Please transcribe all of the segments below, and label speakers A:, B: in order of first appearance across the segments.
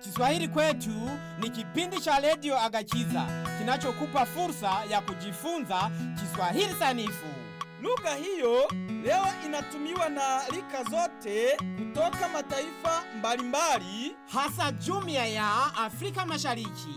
A: Kiswahili kwetu ni kipindi cha redio Agachiza kinachokupa fursa ya kujifunza Kiswahili sanifu.
B: Lugha hiyo leo inatumiwa na rika zote kutoka mataifa mbalimbali.
A: hasa jumuiya ya Afrika Mashariki.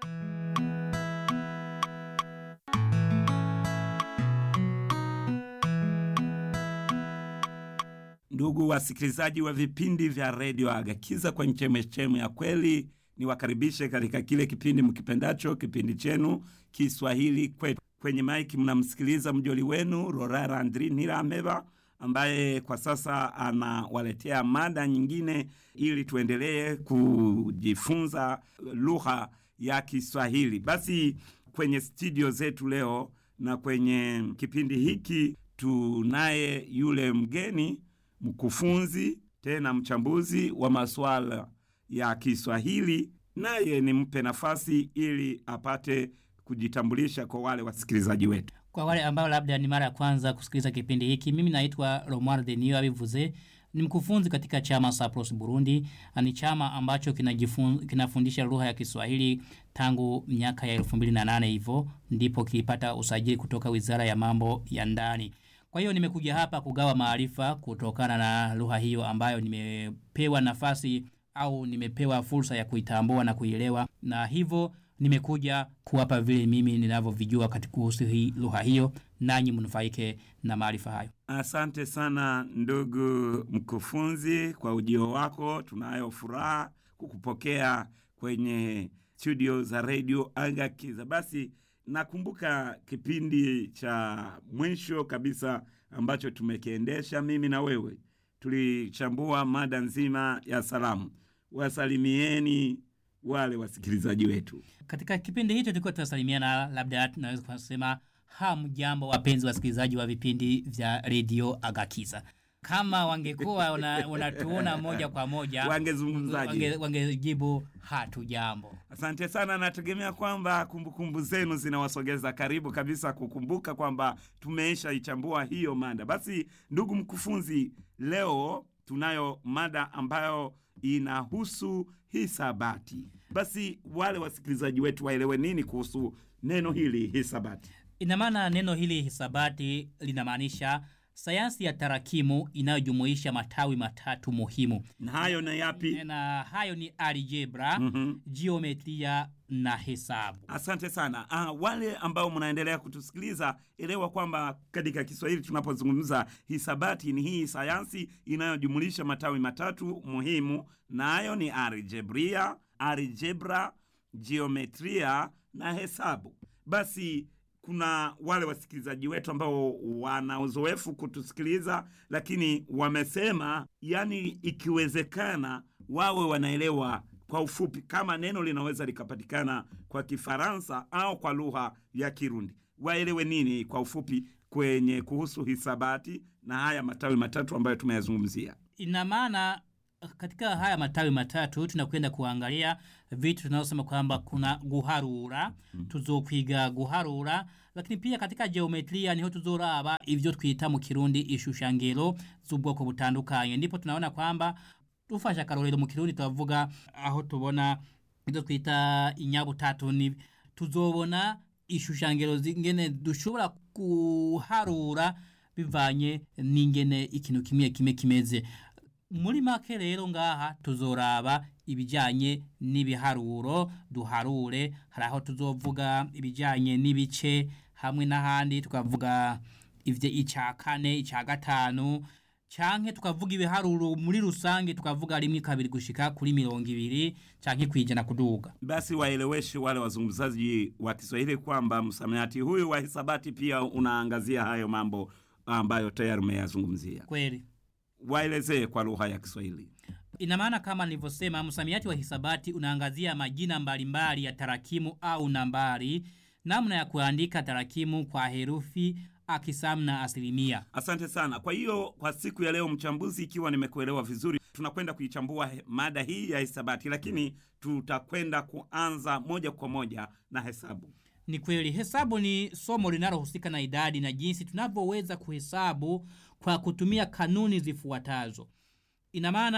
C: Ndugu wasikilizaji wa vipindi vya redio Agakiza kwenye chemechemu ya kweli, niwakaribishe katika kile kipindi mkipendacho, kipindi chenu Kiswahili kwetu. Kwenye maiki mnamsikiliza mjoli wenu Rorara Andri Nirameba ambaye kwa sasa anawaletea mada nyingine ili tuendelee kujifunza lugha ya Kiswahili. Basi kwenye studio zetu leo na kwenye kipindi hiki tunaye yule mgeni mkufunzi tena mchambuzi wa masuala ya Kiswahili, naye nimpe nafasi ili apate kujitambulisha kwa wale wasikilizaji wetu.
D: Kwa wale ambao labda ni mara ya kwanza kusikiliza kipindi hiki, mimi naitwa Romuald Denio abivuze, ni mkufunzi katika chama Sapros Burundi. Ni chama ambacho kinajifun- kinafundisha lugha ya Kiswahili tangu miaka ya 2008 hivyo ndipo kilipata usajili kutoka Wizara ya Mambo ya Ndani. Kwa hiyo nimekuja hapa kugawa maarifa kutokana na lugha hiyo ambayo nimepewa nafasi au nimepewa fursa ya kuitambua na kuielewa, na hivyo nimekuja kuwapa vile mimi ninavyovijua katika kuhusu hii lugha hiyo, nanyi mnufaike na maarifa hayo.
C: Asante sana ndugu mkufunzi kwa ujio wako. Tunayo furaha kukupokea kwenye studio za redio Agakiza. Basi nakumbuka kipindi cha mwisho kabisa ambacho tumekiendesha mimi na wewe, tulichambua mada nzima ya salamu. Wasalimieni wale wasikilizaji wetu.
D: Katika kipindi hicho tulikuwa tunasalimiana, labda tunaweza kusema hamjambo, wapenzi wasikilizaji wa vipindi vya redio Agakiza. Kama wangekuwa wana- wanatuona moja kwa moja
C: Wangezungumzaje?
D: wange- wangejibu hatujambo.
C: Asante sana, nategemea kwamba kumbukumbu zenu zinawasogeza karibu kabisa kukumbuka kwamba tumeisha ichambua hiyo mada. Basi ndugu mkufunzi, leo tunayo mada ambayo inahusu hisabati. Basi wale wasikilizaji wetu waelewe nini kuhusu neno hili hisabati.
D: Ina maana neno hili hisabati linamaanisha sayansi ya tarakimu inayojumuisha matawi matatu muhimu,
C: Na hayo na yapi?
D: na hayo ni algebra,
C: Mhm.
D: jiometria na hesabu.
C: Asante sana. Ah, wale ambao mnaendelea kutusikiliza, elewa kwamba katika Kiswahili tunapozungumza hisabati ni hii sayansi inayojumulisha matawi matatu muhimu, nayo ni algebria, algebra, geometria na hesabu. Basi kuna wale wasikilizaji wetu ambao wana uzoefu kutusikiliza, lakini wamesema, yani ikiwezekana wawe wanaelewa kwa ufupi kama neno linaweza likapatikana kwa Kifaransa au kwa lugha ya Kirundi, waelewe nini kwa ufupi kwenye kuhusu hisabati na haya matawi matatu ambayo tumeyazungumzia.
D: Ina maana katika haya matawi matatu tunakwenda kuangalia vitu tunaosema kwamba kuna guharura tuzokwiga guharura lakini pia katika geometria niho tuzoraba ivyo twita mu kirundi ishushangiro z'ubwoko butandukanye ndipo tunaona kwamba tufashe akarorero mu kirundi tuvuga aho tubona ivyo twita inyabutatu ni tuzobona ishushangiro zingene dushobora kuharura bivanye n'ingene ikintu kimwe kimwe kimeze muri make rero ngaha tuzoraba ibijyanye n'ibiharuro duharure hari aho tuzovuga ibijyanye n'ibice hamwe n'ahandi tukavuga ivyo icya kane icya gatanu canke tukavuga ibiharuro muri rusange tukavuga rimwe kabiri gushika kuri mirongo ibiri canke kwijana kuduga
C: Basi waeleweshe wale wazungumzaji wa Kiswahili kwamba msamiati huyu wa hisabati pia unaangazia hayo mambo ambayo tayari umeyazungumzia.
D: kweli
C: Waelezee kwa lugha ya Kiswahili.
D: Ina maana kama nilivyosema, msamiati wa hisabati unaangazia majina mbalimbali ya tarakimu au nambari, namna ya kuandika tarakimu kwa herufi, akisamu na asilimia.
C: Asante sana. Kwa hiyo kwa siku ya leo, mchambuzi, ikiwa nimekuelewa vizuri, tunakwenda kuichambua he- mada hii ya hisabati, lakini tutakwenda kuanza moja kwa moja na hesabu.
D: Ni kweli hesabu ni somo linalohusika na idadi na jinsi tunavyoweza kuhesabu kwa kutumia kanuni zifuatazo. Ina maana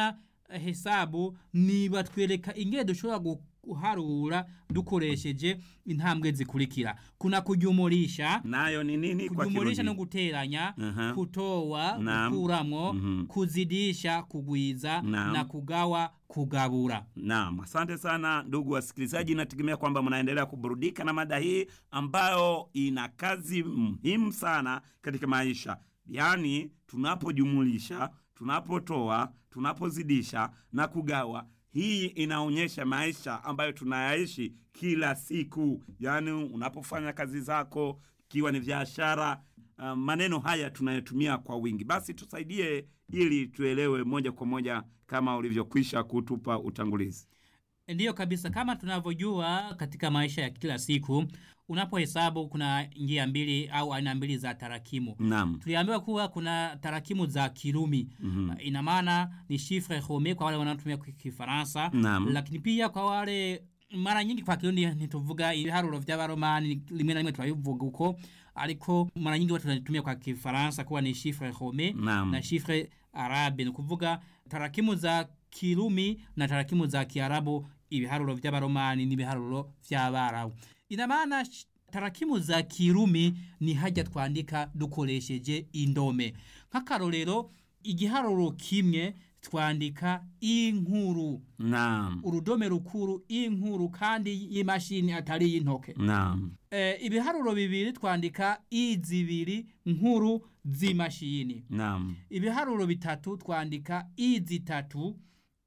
D: hesabu ni batwereka ingene dushobora guharura dukoresheje intambwe zikurikira kuna kujumulisha
C: nayo ni nini kwa
D: kujumulisha no
C: Kirundi?
D: guteranya
C: Aha.
D: kutoa
C: Naam.
D: gukuramwo
C: Mhm.
D: kuzidisha kugwiza
C: Naam.
D: na kugawa kugabura
C: Naam, asante sana ndugu wasikilizaji, nategemea kwamba mnaendelea kuburudika na mada hii ambayo ina kazi muhimu sana katika maisha, yaani tunapojumulisha, tunapotoa, tunapozidisha na kugawa. Hii inaonyesha maisha ambayo tunayaishi kila siku, yaani unapofanya kazi zako, ikiwa ni biashara. Uh, maneno haya tunayotumia kwa wingi. Basi tusaidie ili tuelewe moja kwa moja kama ulivyokwisha kutupa utangulizi.
D: ndiyo kabisa kama tunavyojua katika maisha ya kila siku unapohesabu kuna njia mbili au aina mbili za tarakimu
C: Naam.
D: tuliambiwa kuwa kuna tarakimu za kirumi
C: Mhm.
D: ina maana ni chiffre home kwa wale wanaotumia ki- kifaransa
C: Naam.
D: lakini pia kwa wale mara nyingi kwa kirundi ntituvuga ibiharuro vy'abaromani rimwe na rimwe turabivuga uko ariko mara nyingi watu wanatumia kwa kifaransa kuwa ni chiffre home
C: Naam.
D: na chiffre arabe ni kuvuga tarakimu za kirumi na tarakimu za kiarabu ibiharuro vy'abaromani n'ibiharuro vy'abarabu ina maana sh- tarakimu za kirumi ni hajya twandika dukoresheje indome nk'akarorero igiharuro kimwe twandika inkuru
C: Naam.
D: urudome rukuru inkuru kandi y'imashini atari y'intoke
C: Naam.
D: e, ibiharuro bibiri twandika izibiri nkuru z'imashini
C: Naam.
D: ibiharuro bitatu twandika izitatu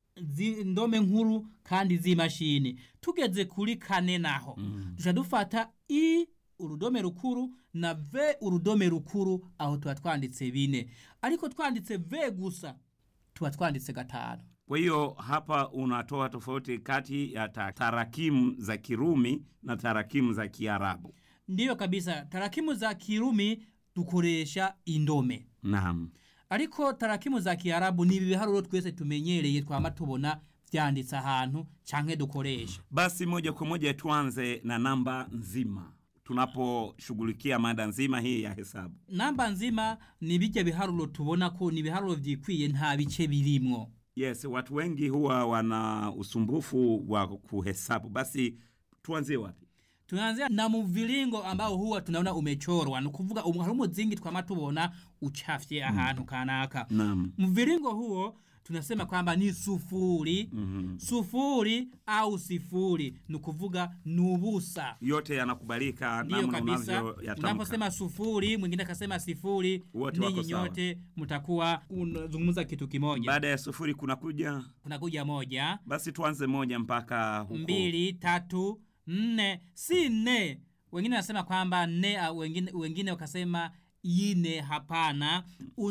D: zi- ndome nkuru kandi z'imashini tugeze kuri kane naho
C: Mm.
D: duca dufata i urudome rukuru na v urudome rukuru aho tuba twanditse bine ariko twanditse v gusa tuba twanditse gatanu
C: Kwa hiyo hapa unatoa tofauti kati ya ta- tarakimu za Kirumi na tarakimu za Kiarabu.
D: ndiyo kabisa tarakimu za kirumi dukoresha indome
C: Naam.
D: ariko tarakimu za kiarabu ni ibiharuro twese tumenyereye twama tubona vyanditse ahantu canke dukoresha
C: Basi moja kwa moja tuanze na namba nzima tunaposhughulikia mada nzima hii ya hesabu.
D: namba nzima ni bijya biharuro tubona ko ni ibiharuro vyikwiye nta bice birimwo
C: Yes, watu wengi huwa wana usumbufu wa kuhesabu. Basi tuanzie wapi?
D: tunaanzia na mviringo ambao huwa tunaona umechorwa ni kuvuga um- hari umuzingi twama tubona uchafye ahantu kanaka
C: Naam.
D: mviringo huo tunasema kwamba ni sufuri
C: Mhm.
D: sufuri au sifuri ni kuvuga nubusa
C: Yote yanakubalika
D: ndiyo
C: namna
D: kabisa
C: unavyoyatamka.
D: unaposema sufuri mwingine akasema sifuri
C: Wote wako
D: ninyi
C: sawa.
D: nyote mtakuwa unazungumza kitu kimoja
C: Baada ya sufuri kunakuja,
D: kunakuja moja
C: basi tuanze moja mpaka huko.
D: mbili tatu nne si nne wengine wanasema kwamba nne au wengine, wengine wakasema ine hapana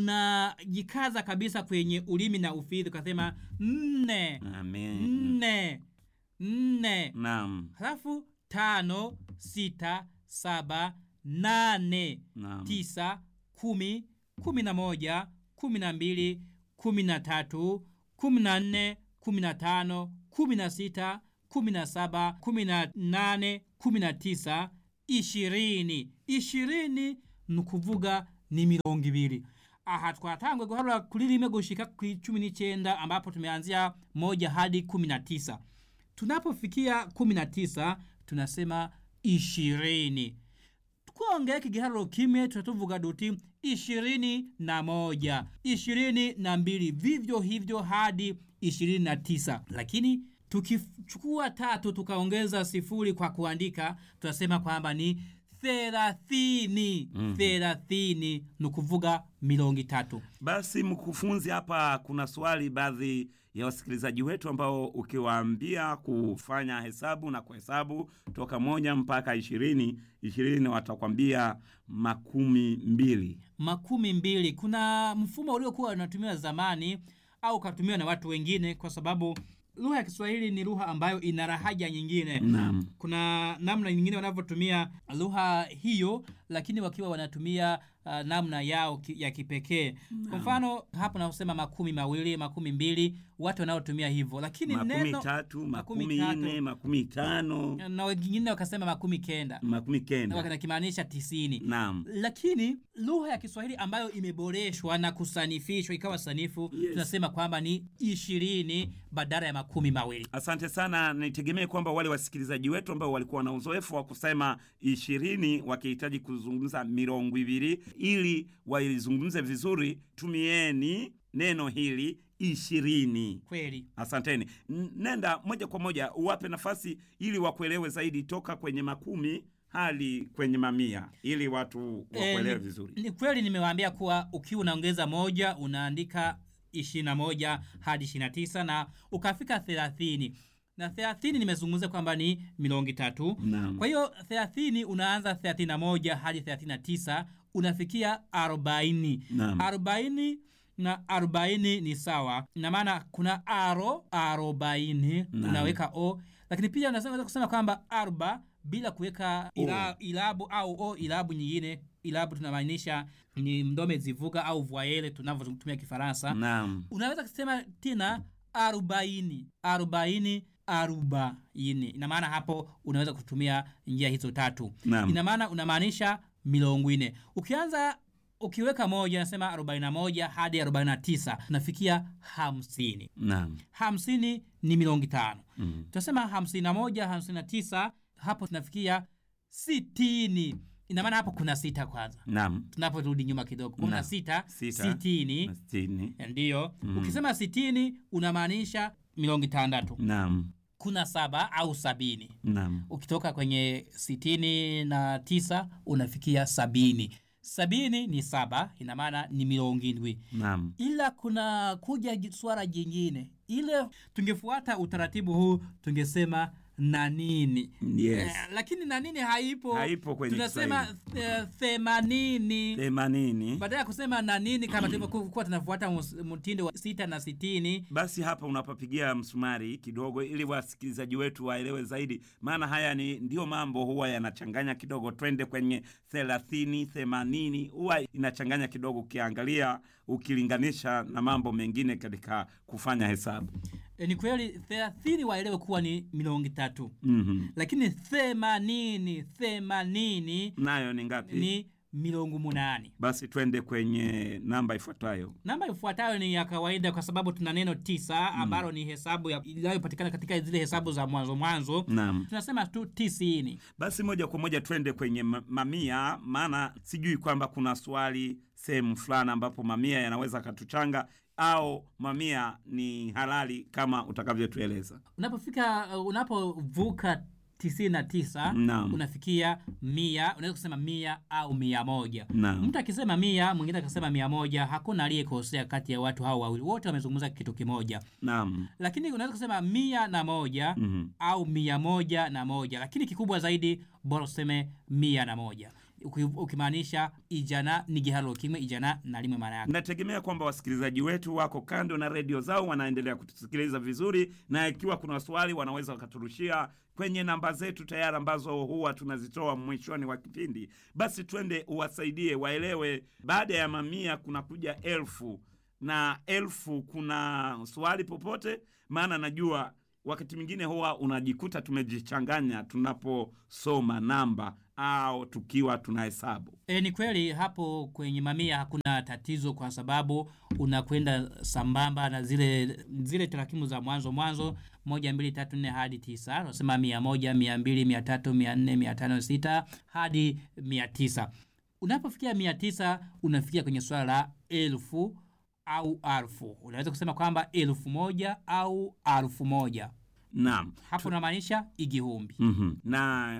D: unajikaza kabisa kwenye ulimi na ufidhi ukasema nne
C: Amen.
D: nne nne
C: Naam.
D: halafu tano sita saba nane
C: Naam.
D: tisa kumi kumi na moja kumi na mbili kumi na tatu kumi na nne kumi na tano kumi na sita kumi na saba kumi na nane kumi na tisa ishirini ishirini ni ukuvuga ni mirongo ibiri aha twatangwe guharura kuri rimwe gushika ku cumi n'icyenda ambapo tumeanzia moja hadi kumi na tisa tunapofikia kumi na tisa tunasema ishirini twongeye igiharuro kimwe tutatuvuga duti ishirini na moja ishirini na mbili vivyo hivyo hadi ishirini na tisa lakini tukichukua tatu tukaongeza sifuri kwa kuandika tunasema kwamba ni thelathini thelathini ni kuvuga milongo itatu
C: Basi mkufunzi, hapa kuna swali baadhi ya wasikilizaji wetu ambao ukiwaambia kufanya hesabu na kuhesabu toka moja mpaka ishirini ishirini watakwambia makumi mbili.
D: makumi mbili kuna mfumo uliokuwa unatumiwa zamani au ukatumiwa na watu wengine kwa sababu lugha ya kiswahili ni lugha ambayo ina rahaja nyingine
C: Naam.
D: kuna namna nyingine wanavyotumia lugha hiyo lakini wakiwa wanatumia uh, namna yao ki, ya kipekee kwa mfano hapo naosema makumi mawili makumi mbili watu wanaotumia hivyo lakini
C: makumi
D: neno
C: tatu
D: makumi
C: makumi
D: tatu.
C: nne makumi tano
D: na wengine wakasema makumi kenda
C: makumi
D: na
C: kenda
D: wakimaanisha tisini
C: naam
D: lakini lugha ya kiswahili ambayo imeboreshwa na kusanifishwa ikawa sanifu
C: Yes.
D: tunasema kwamba ni ishirini badala ya makumi mawili
C: Asante sana. Nitegemee kwamba wale wasikilizaji wetu ambao walikuwa na uzoefu wa kusema ishirini wakihitaji kuzungumza mirongo ibiri, ili waizungumze vizuri, tumieni neno hili ishirini.
D: kweli
C: Asanteni. N- Nenda moja kwa moja uwape nafasi ili wakuelewe zaidi, toka kwenye makumi hadi kwenye mamia, ili watu wakuelewe
D: Eh,
C: vizuri.
D: ni kweli nimewaambia kuwa ukiwa unaongeza moja unaandika ishirini na moja hadi ishirini na tisa na ukafika thelathini na thelathini nimezungumza kwamba ni milongi tatu
C: Naam.
D: kwa hiyo thelathini unaanza thelathini na moja hadi thelathini na tisa unafikia arobaini
C: Naam.
D: arobaini na arobaini ni sawa na maana kuna aro arobaini
C: Naam.
D: unaweka o lakini pia unaweza kusema kwamba arba bila kuweka ila, ilabu au o ilabu nyingine ilabu tunamaanisha ni mdome zivuga au voyele tunavyotumia kifaransa
C: Naam.
D: unaweza kusema tena arobaini arobaini arobaini ina maana hapo unaweza kutumia njia hizo tatu
C: Naam.
D: ina maana unamaanisha milongo ine ukianza ukiweka moja nasema 41 hadi 49 unafikia hamsini
C: Naam.
D: hamsini ni milongi tano
C: Mm.
D: tunasema hamsini na moja hamsini na tisa hapo tunafikia sitini ina maana hapo kuna sita kwanza
C: Naam.
D: tunaporudi nyuma kidogo kumi na
C: Naam.
D: sita
C: Sita.
D: sitini
C: Na sitini.
D: ndiyo ukisema sitini unamaanisha milongi tandatu
C: Naam.
D: kuna saba au sabini
C: Naam.
D: ukitoka kwenye sitini na tisa unafikia sabini sabini ni saba ina maana ni milongi ndwi
C: Naam.
D: ila kuna kuja ji- swala jingine ile tungefuata utaratibu huu tungesema na nini
C: Yes.
D: eh, lakini na nini haipo
C: Haipo kwenye
D: tunasema eh, themanini
C: themanini.
D: baada ya kusema na nini kama tulivyokuwa tunafuata mus- mtindo wa sita na sitini
C: Basi hapa unapapigia msumari kidogo, ili wasikilizaji wetu waelewe zaidi, maana haya ni ndio mambo huwa yanachanganya kidogo. Twende kwenye thelathini, themanini, huwa inachanganya kidogo, ukiangalia ukilinganisha na mambo mengine katika kufanya hesabu.
D: e, ni kweli thelathini waelewe kuwa ni milongi tatu
C: mm
D: lakini themanini themanini
C: Nayo ni ngapi?
D: ni milongo munani
C: Basi twende kwenye namba ifuatayo.
D: namba ifuatayo ni ya kawaida kwa sababu tuna neno tisa ambalo ni hesabu ya- inayopatikana katika zile hesabu za mwanzo mwanzo
C: Naam.
D: tunasema tu tisini
C: Basi moja kwa moja twende kwenye ma- mamia, maana sijui kwamba kuna swali sehemu fulani ambapo mamia yanaweza katuchanga au mamia ni halali kama utakavyotueleza.
D: unapofika uh, unapovuka tisini na tisa
C: Naam.
D: unafikia mia unaweza kusema mia au mia moja
C: Naam.
D: mtu akisema mia mwingine akisema mia moja hakuna aliyekosea kati ya watu hao wawili wote wamezungumza kitu kimoja
C: Naam.
D: lakini unaweza kusema mia na moja
C: Mhm.
D: au mia moja na moja lakini kikubwa zaidi bora useme mia na moja Uki- ukimaanisha ijana ni gihalo kimwe ijana na limwe maana yake
C: Nategemea kwamba wasikilizaji wetu wako kando na redio zao, wanaendelea kutusikiliza vizuri, na ikiwa kuna swali wanaweza wakaturushia kwenye namba zetu tayari ambazo huwa tunazitoa mwishoni wa kipindi. Basi twende uwasaidie waelewe, baada ya mamia kuna kuja elfu na elfu kuna swali popote, maana najua wakati mwingine huwa unajikuta tumejichanganya tunaposoma namba au tukiwa tunahesabu.
D: E, ni kweli hapo kwenye mamia hakuna tatizo kwa sababu unakwenda sambamba na zile zile tarakimu za mwanzo mwanzo moja mbili tatu nne hadi tisa unasema mia moja mia mbili mia tatu mia nne mia tano sita hadi mia tisa unapofikia mia tisa unafikia kwenye swala la elfu au alfu unaweza kusema kwamba elfu moja au alfu moja
C: Naam.
D: hapo unamaanisha igihumbi
C: Mhm. na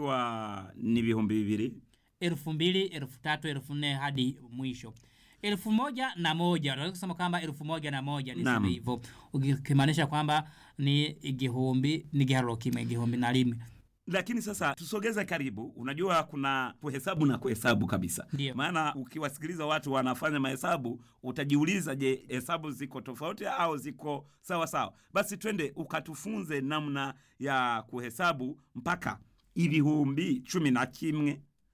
C: ikiwa ni vihumbi vivili
D: elfu mbili elfu tatu elfu nne hadi mwisho elfu moja na moja unaweza kusema kwamba elfu moja na moja
C: Naam.
D: niseme hivyo ukimaanisha kwamba ni igihumbi ni giharo kimwe igihumbi na limwe
C: lakini sasa tusogeze karibu unajua kuna kuhesabu na kuhesabu kabisa
D: Ndiyo.
C: maana ukiwasikiliza watu wanafanya mahesabu utajiuliza je hesabu ziko tofauti au ziko sawa sawa basi twende ukatufunze namna ya kuhesabu mpaka ibihumbi cumi na kimwe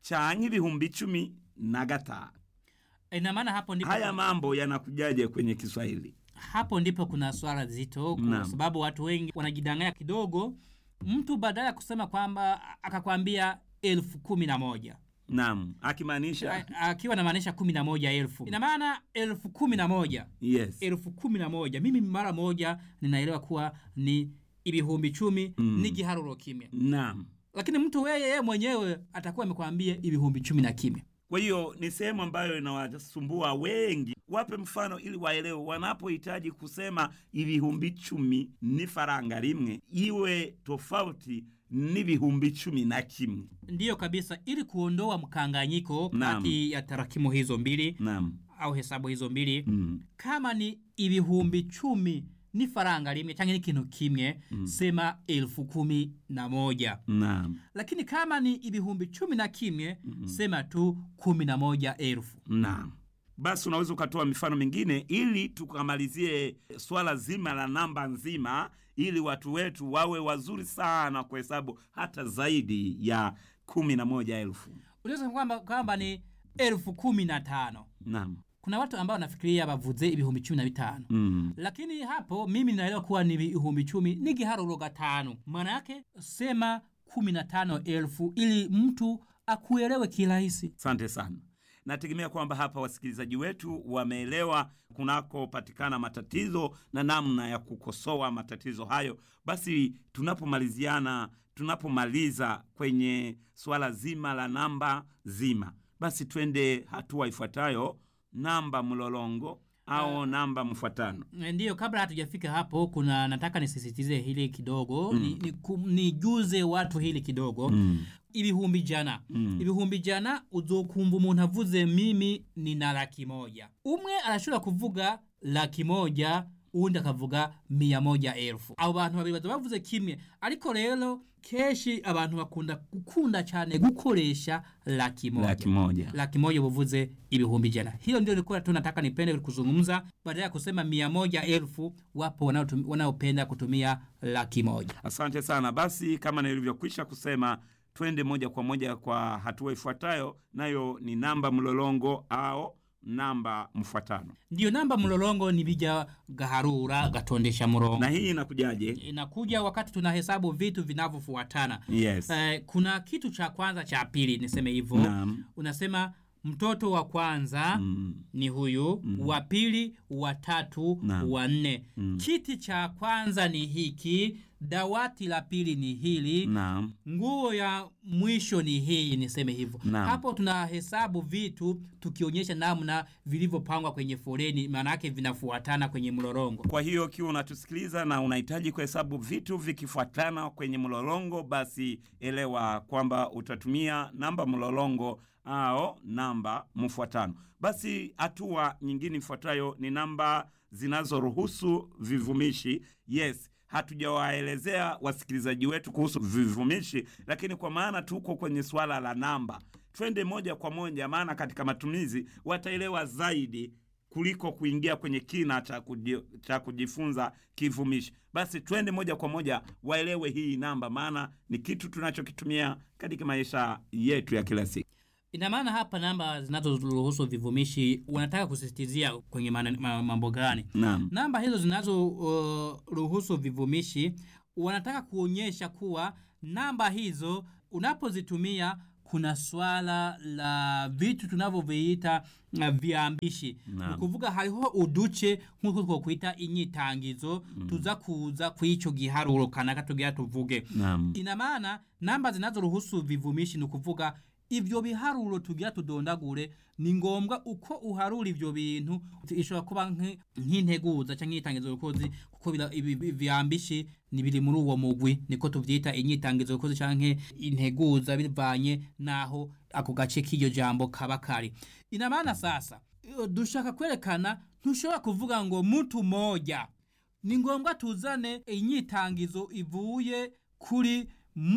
C: canke ibihumbi cumi na gatanu
D: ina maana hapo ndipo
C: haya mambo yanakujaje kwenye kiswahili
D: hapo ndipo kuna swala zito kwa
C: Naam.
D: sababu watu wengi wanajidanganya kidogo mtu badala ya kusema kwamba akakwambia elfu kumi na moja
C: naam akimaanisha
D: A- akiwa namaanisha kumi na moja elfu ina maana elfu kumi na moja
C: yes
D: elfu kumi na moja mimi mara moja ninaelewa kuwa ni ibihumbi chumi
C: Mm.
D: ni giharuro kimya
C: naam
D: lakini mtu weye yeye mwenyewe atakuwa amekwambia ibihumbi chumi na kimya
C: kwa hiyo ni sehemu ambayo inawasumbua wengi wape mfano ili waelewe wanapohitaji kusema ibihumbi chumi ni faranga rimwe iwe tofauti n'ibihumbi chumi na kimwe
D: ndiyo kabisa ili kuondoa mkanganyiko
C: Naam.
D: kati ya tarakimu hizo mbili
C: naam
D: au hesabu hizo mbili
C: mm.
D: kama ni ibihumbi chumi ni faranga limwe change ni kintu kimwe
C: Mm.
D: sema elfu kumi na moja
C: naam
D: lakini kama ni ibihumbi chumi na kimwe sema tu kumi na moja elfu
C: naam basi unaweza ukatoa mifano mingine ili tukamalizie swala zima la namba nzima ili watu wetu wawe wazuri sana kuhesabu hata zaidi ya kumi na moja elfu
D: unaweza kwamba kwamba ni elfu kumi na tano
C: naam
D: kuna watu ambao wanafikiria bavuze ibihumbi cumi na bitano
C: mm.
D: lakini hapo mimi naelewa kuwa ni ibihumbi chumi ni giharuro gatano maana yake sema kumi na tano elfu ili mtu akuelewe kirahisi
C: asante sana nategemea kwamba hapa wasikilizaji wetu wameelewa kunakopatikana matatizo na namna ya kukosoa matatizo hayo basi tunapomaliziana tunapomaliza kwenye swala zima la namba zima basi twende hatua ifuatayo namba mlolongo au namba mfuatano
D: ndiyo kabla hatujafika hapo kuna nataka nisisitize hili kidogo mm. ni, ni, kum- nijuze watu hili kidogo
C: mm.
D: ibihumbi jana
C: Mm.
D: ibihumbi jana uzokumva umuntu avuze mimi nina laki moja umwe arashobora kuvuga laki moja uwundi akavuga miya moja elfu abo bantu babiri baza bavuze kimwe ariko rero kenshi abantu bakunda gukunda cyane gukoresha laki moja
C: laki moja
D: laki moja uvuze ibihumbi jana hiyo ndio nilikuwa tu nataka nipende kuzungumza badala ya kusema mia moja elfu wapo wanaotum- wanaopenda kutumia laki moja
C: asante sana basi kama nilivyokwisha kusema twende moja kwa moja kwa hatua ifuatayo nayo ni namba mlolongo au namba mfuatano
D: ndiyo namba mlolongo ni bija gaharura gatondesha murongo
C: na hii inakujaje
D: inakuja wakati tunahesabu vitu vinavyofuatana
C: yes
D: eh, kuna kitu cha kwanza cha pili niseme hivyo
C: naam
D: unasema mtoto wa kwanza
C: mm.
D: ni huyu wa pili wa tatu
C: Naam.
D: wa nne
C: Mm.
D: kiti cha kwanza ni hiki dawati la pili ni hili
C: naam
D: nguo ya mwisho ni hii niseme hivyo
C: Naam.
D: hapo tunahesabu vitu tukionyesha namna vilivyopangwa kwenye foleni maanake vinafuatana kwenye mlorongo
C: kwa hiyo ukiwa unatusikiliza na unahitaji kuhesabu vitu vikifuatana kwenye mlolongo basi elewa kwamba utatumia namba mlolongo au namba mfuatano basi hatua nyingine ifuatayo ni namba zinazoruhusu vivumishi yes hatujawaelezea wasikilizaji wetu kuhusu vivumishi lakini kwa maana tuko kwenye swala la namba twende moja kwa moja maana katika matumizi wataelewa zaidi kuliko kuingia kwenye kina cha, kuji, cha kujifunza kivumishi basi twende moja kwa moja waelewe hii namba maana ni kitu tunachokitumia katika maisha yetu ya kila siku
D: ina maana hapa namba zinazoruhusu vivumishi wanataka kusisitizia kwenye maana- ma- mambo gani
C: naam
D: namba hizo zinazoruhusu uh, vivumishi wanataka kuonyesha kuwa namba hizo unapozitumia kuna swala la vitu tunavyoviita uh, viambishi
C: Naam.
D: ni kuvuga hariho uduce nk'uko twokwita inyitangizo tuza kuza kw'ico giharuro kanaka tugira tuvuge
C: naam
D: ina maana namba zinazoruhusu vivumishi ni ukuvuga ivyo biharuro tugira tudondagure ni ngombwa uko uharura ivyo bintu ishobora kuba nk- nk'integuza canke inyitangizo rukozi kuko bira- ibi- ibi- vyambishi ni biri muri uwo mugwi niko tuvyita inyitangizo rukozi canke integuza bivanye naho ako gace k'iryo jambo kaba kari ina maana sasa iyo dushaka kwerekana ntushobora kuvuga ngo mtu moja ni ngombwa tuzane inyitangizo ivuye kuri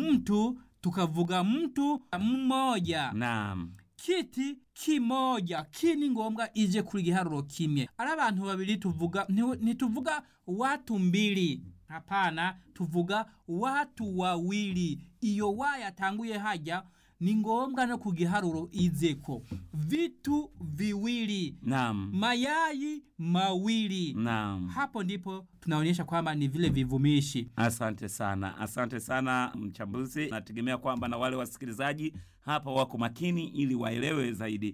D: mtu tukavuga mtu mmoja
C: naam
D: kiti kimoja ki ni ngombwa ije kuri giharuro kimwe ari abantu babiri tuvuga nti- ntituvuga watu mbili hapana tuvuga watu wawili iyo wa yatanguye hajya ni ngombwa no ku giharuro izeko vitu viwili
C: Naam.
D: mayai mawili
C: Naam.
D: hapo ndipo tunaonyesha kwamba ni vile vivumishi
C: Asante sana, asante sana mchambuzi. Nategemea kwamba na wale wasikilizaji hapa wako makini ili waelewe zaidi.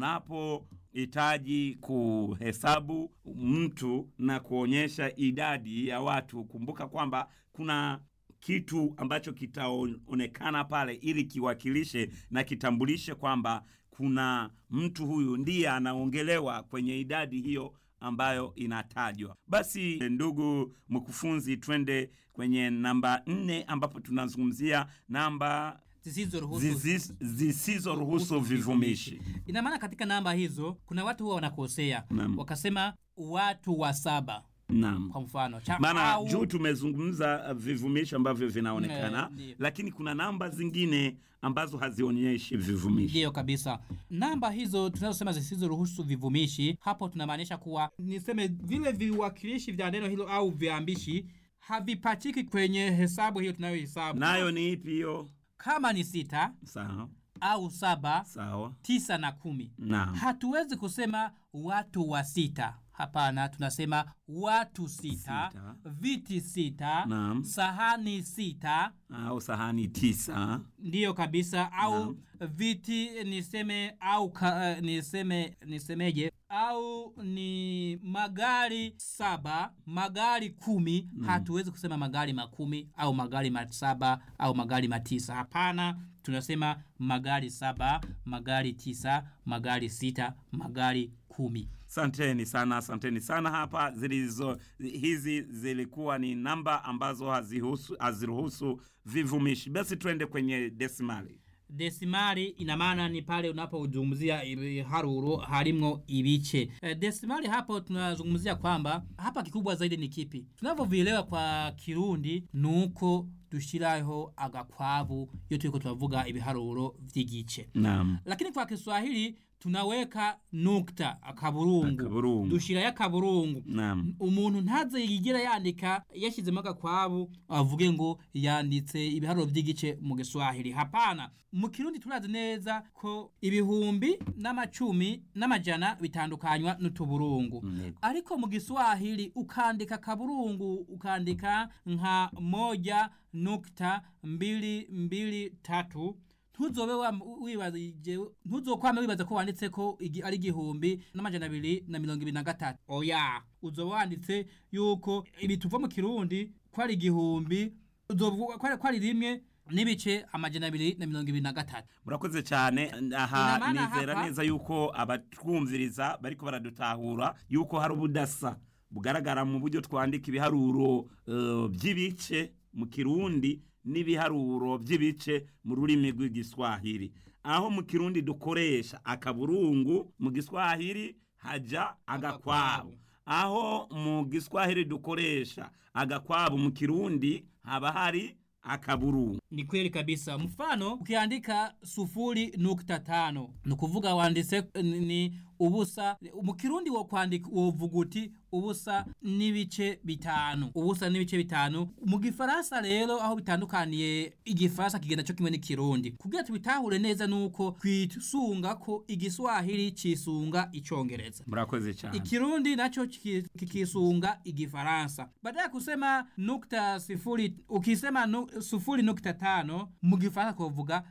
C: Unapohitaji kuhesabu mtu na kuonyesha idadi ya watu, kumbuka kwamba kuna kitu ambacho kitaonekana pale ili kiwakilishe na kitambulishe kwamba kuna mtu huyu ndiye anaongelewa kwenye idadi hiyo ambayo inatajwa. Basi ndugu mkufunzi, twende kwenye namba nne ambapo tunazungumzia namba
D: zisizoruhusu
C: zizi- zisizoruhusu vivumishi.
D: ina maana katika namba hizo kuna watu huwa wanakosea
C: Naam.
D: wakasema watu wa saba
C: Naam.
D: kwa mfano cha
C: maana
D: au-
C: juu tumezungumza uh, vivumishi ambavyo vinaonekana
D: Eh, ndiyo.
C: lakini kuna namba zingine ambazo hazionyeshi vivumishi
D: ndiyo kabisa namba hizo tunazosema zisizoruhusu vivumishi hapo tunamaanisha kuwa niseme vile viwakilishi vya neno hilo au viambishi havipachiki kwenye hesabu hiyo tunayohesabu
C: nayo ni ipi hiyo
D: kama ni sita
C: sawa
D: au saba
C: sawa
D: tisa na kumi
C: naam
D: hatuwezi kusema watu wa sita hapana tunasema watu sita,
C: Sita.
D: viti sita
C: Naam.
D: sahani sita
C: au sahani tisa
D: ndiyo kabisa au viti niseme au ka, uh, niseme nisemeje au ni magari saba magari kumi hatuwezi kusema magari makumi au magari masaba au magari matisa hapana tunasema magari saba magari tisa magari sita magari kumi
C: Asanteni sana, asanteni sana. Hapa zilizo hizi zilikuwa ni namba ambazo hazihusu haziruhusu vivumishi. Basi twende kwenye desimali.
D: desimali ina maana ni pale unapozungumzia haruro harimwo ibice e, desimali hapo tunazungumzia kwamba hapa kikubwa zaidi ni kipi tunavyovielewa kwa kirundi nuko dushiraho agakwabu iyo turiko turavuga ibiharuro vy'igice
C: Naam,
D: lakini kwa kiswahili tunaweka nukta akaburungu
C: Akaburungu.
D: dushirayo akaburungu
C: naam,
D: umuntu ntaze yigira yandika yashyizemo agakwabu avuge ngo yanditse ibiharuro by'igice mu giswahili hapana mu kirundi turazi neza ko ibihumbi n'amacumi n'amajana bitandukanywa n'utuburungu
C: Yego.
D: ariko mu giswahili ukandika kaburungu ukandika nka moja nukta mbili mbili tatu ntuzobe wa- wibazije ntuzokwame wibaza ko wanditse ko igi- ari igihumbi n'amajana abiri na mirongo ibiri na gatatu oya uzoba wanditse yuko ibi tuva mu kirundi ko ari igihumbi uzovuga ko ari- ko ari rimwe n'ibice amajana abiri na mirongo ibiri na gatatu
C: murakoze cyane. Aha
D: Ina maana
C: nizera
D: hapa-
C: neza yuko abatwumviriza bariko baradutahura yuko hari ubudasa bugaragara mu buryo twandika ibiharuro eh, by'ibice mu kirundi n'ibiharuro by'ibice mu rurimi rw'igiswahili aho mu kirundi dukoresha akaburungu mu giswahili haja agakwabu aho mu giswahili dukoresha agakwabu mu kirundi haba hari akaburungu
D: ni kweli kabisa mfano ukiandika sufuri nukta tano ni ukuvuga wanditse ni- ni ubusa mu kirundi wo kwandika wovuga uti ubusa n'ibice bitanu ubusa n'ibice bitanu mu gifaransa rero aho bitandukaniye igifaransa kigenda cyo kimwe n'ikirundi kugira tubitahure neza nuko twisunga ko igiswahili cisunga icongereza
C: murakoze cyane
D: ikirundi nacho kiki- kikisunga igifaransa baada ya kusema nukta sifuri ukisema nu, sufuri nukta tano mu gifaransa kuvuga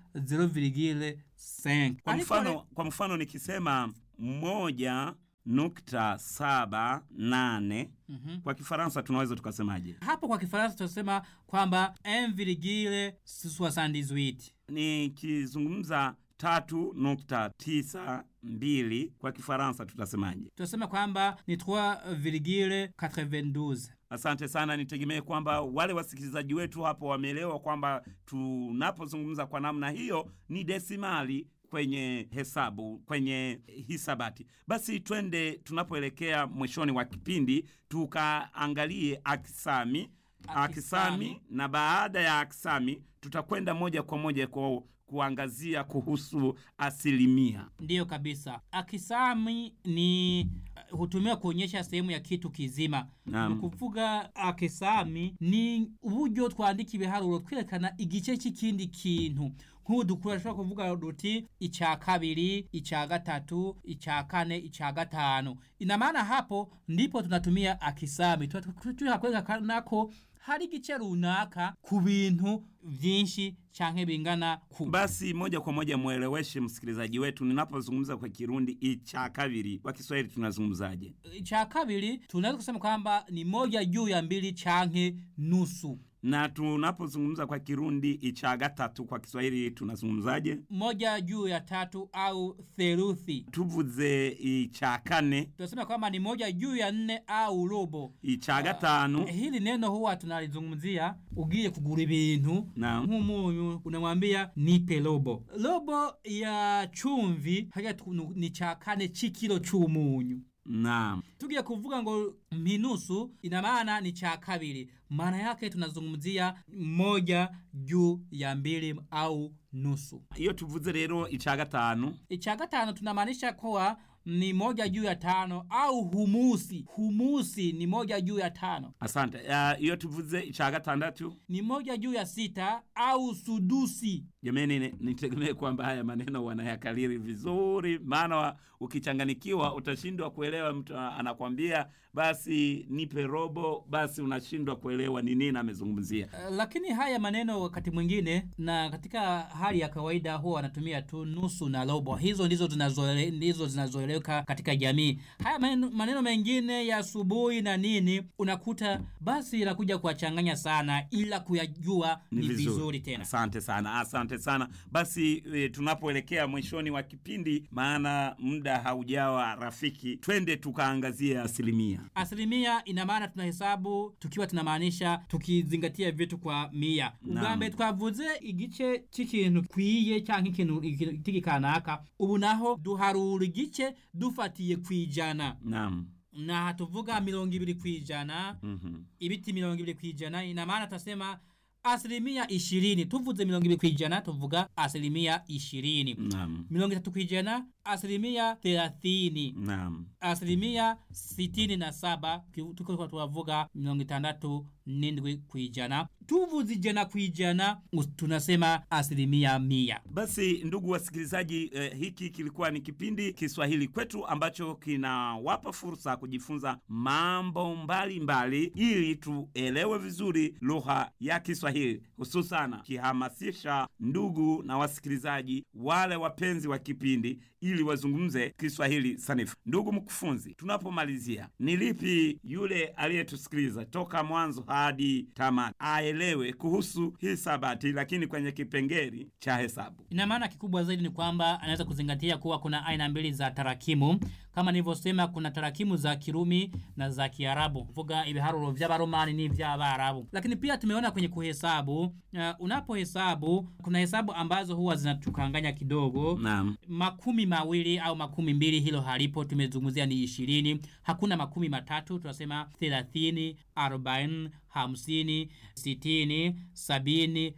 D: 0,5
C: kwa
D: Ariko
C: mfano,
D: re-
C: kwa mfano nikisema moja nukta saba nane
D: Mhm.
C: kwa kifaransa tunaweza tukasemaje
D: hapo kwa kifaransa tunasema kwamba 1,78
C: nikizungumza tatu nukta tisa mbili kwa kifaransa tutasemaje
D: tunasema kwamba ni 3,92
C: asante sana nitegemee kwamba wale wasikilizaji wetu hapo wameelewa kwamba tunapozungumza kwa namna hiyo ni desimali kwenye hesabu kwenye hisabati basi twende tunapoelekea mwishoni wa kipindi tukaangalie akisami
D: Akisami.
C: akisami na baada ya akisami tutakwenda moja kwa moja kwa kuangazia kuhusu asilimia
D: ndiyo kabisa akisami ni hutumiwa kuonyesha sehemu ya kitu kizima
C: Naam.
D: ni kuvuga akesami ni uburyo twandika ibiharuro twerekana igice cy'ikindi kintu nk'ubu dukura dushobora kuvuga duti icya kabiri icya gatatu icya kane icya gatanu ina maana hapo ndipo tunatumia akisami tuha kwerekana ko hari igice runaka ku bintu vyinshi canke bingana ku
C: Basi moja kwa moja mweleweshe msikilizaji wetu, ninapozungumza kwa Kirundi icha kabiri, kwa Kiswahili tunazungumzaje?
D: cha kabiri tunaweza kusema kwamba ni moja juu ya mbili chanke nusu
C: Na tunapozungumza kwa Kirundi icha gatatu, kwa Kiswahili tunazungumzaje?
D: moja juu ya tatu au theluthi
C: Tuvuze icha kane,
D: tunasema kwamba ni moja juu ya nne au robo
C: icha gatanu.
D: hili neno huwa tunalizungumzia ugiye kugura ibintu
C: Naam.
D: nk'umunyu unamwambia nipe robo robo ya chumvi haya tu- ni cha kane c'ikilo c'umunyu
C: Naam.
D: tugiye kuvuga ngo minusu ina maana ni cha kabiri maana yake tunazungumzia moja juu ya mbili au nusu
C: Iyo tuvuze rero icha gatanu,
D: cha gatano tunamaanisha kuwa ni moja juu ya tano au humusi humusi ni moja juu ya tano
C: asante. Uh, iyo tuvuze icha gatandatu,
D: ni moja juu ya sita au sudusi
C: jamani, ni- nitegemee kwamba haya maneno wanayakaliri vizuri, maana wa- ukichanganikiwa utashindwa kuelewa. Mtu a- anakwambia basi nipe robo, basi unashindwa kuelewa ni nini amezungumzia.
D: Uh, lakini haya maneno wakati mwingine na katika hali ya kawaida huwa wanatumia tu nusu na robo hizo ndizo zinazoele, ndizo zinazoeleweka katika jamii haya maneno, maneno mengine ya asubuhi na nini unakuta basi inakuja kuwachanganya sana ila kuyajua ni, vizuri. tena
C: Asante sana, asante sana. Basi e, tunapoelekea mwishoni wa kipindi, maana muda haujawa rafiki, twende tukaangazie asilimia.
D: asilimia ina maana tunahesabu tukiwa tunamaanisha tukizingatia vitu kwa mia ubwambere twavuze igice c'ikintu kwiye canke ikintu igiti kanaka ubu naho duharura igice dufatiye kwijana
C: Naam.
D: na tuvuga mirongo ibiri kwijana
C: Mhm.
D: ibiti mirongo ibiri kwijana ina maana tutasema asilimia ishirini tuvuze mirongo ibiri kwijana tuvuga asilimia ishirini
C: Naam.
D: mirongo itatu kwijana asilimia thelathini
C: Naam.
D: asilimia sitini na saba ki- tuko tuwavuga mirongo itandatu n'indwi kwijana tuvuze ijana kwijana us- tunasema asilimia mia
C: Basi ndugu wasikilizaji, eh, hiki kilikuwa ni kipindi Kiswahili kwetu ambacho kinawapa fursa kujifunza mambo mbalimbali mbali, ili tuelewe vizuri lugha ya Kiswahili, hususana kihamasisha ndugu na wasikilizaji wale wapenzi wa kipindi ili wazungumze Kiswahili sanifu. Ndugu mkufunzi, tunapomalizia, ni lipi yule aliyetusikiliza toka mwanzo hadi tamati aelewe kuhusu hisabati, lakini kwenye kipengeli cha hesabu?
D: ina maana kikubwa zaidi ni kwamba anaweza kuzingatia kuwa kuna aina mbili za tarakimu kama nilivyosema kuna tarakimu za kirumi na za kiarabu vuga ibiharuro vy'abaromani n'ivy'abarabu lakini pia tumeona kwenye kuhesabu uh, unapohesabu kuna hesabu ambazo huwa zinatukanganya kidogo
C: Naam.
D: makumi mawili au makumi mbili hilo halipo tumezungumzia ni ishirini hakuna makumi matatu tunasema thelathini arobaini hamsini sitini sabini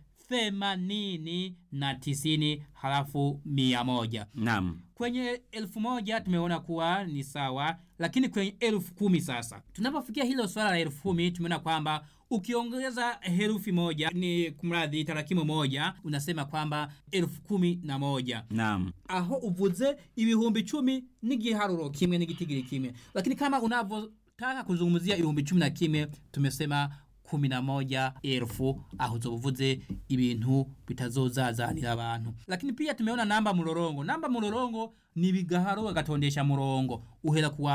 D: themanini na tisini halafu mia moja
C: Naam.
D: kwenye elfu moja tumeona kuwa ni sawa lakini kwenye elfu kumi sasa tunapofikia hilo swala la elfu kumi tumeona kwamba ukiongeza herufi moja ni kumradhi tarakimu moja unasema kwamba elfu kumi na moja
C: Naam.
D: aho uvuze ibihumbi cumi n'igiharuro kimwe n'igitigiri kimwe lakini kama unavyotaka kuzungumzia ibihumbi cumi na kimwe tumesema kumi na moja elfu aho uzobuvuze ibintu bitazozazanira abantu lakini pia tumeona namba murorongo namba murorongo ni bigaharuro gatondesha murongo uhera kuwa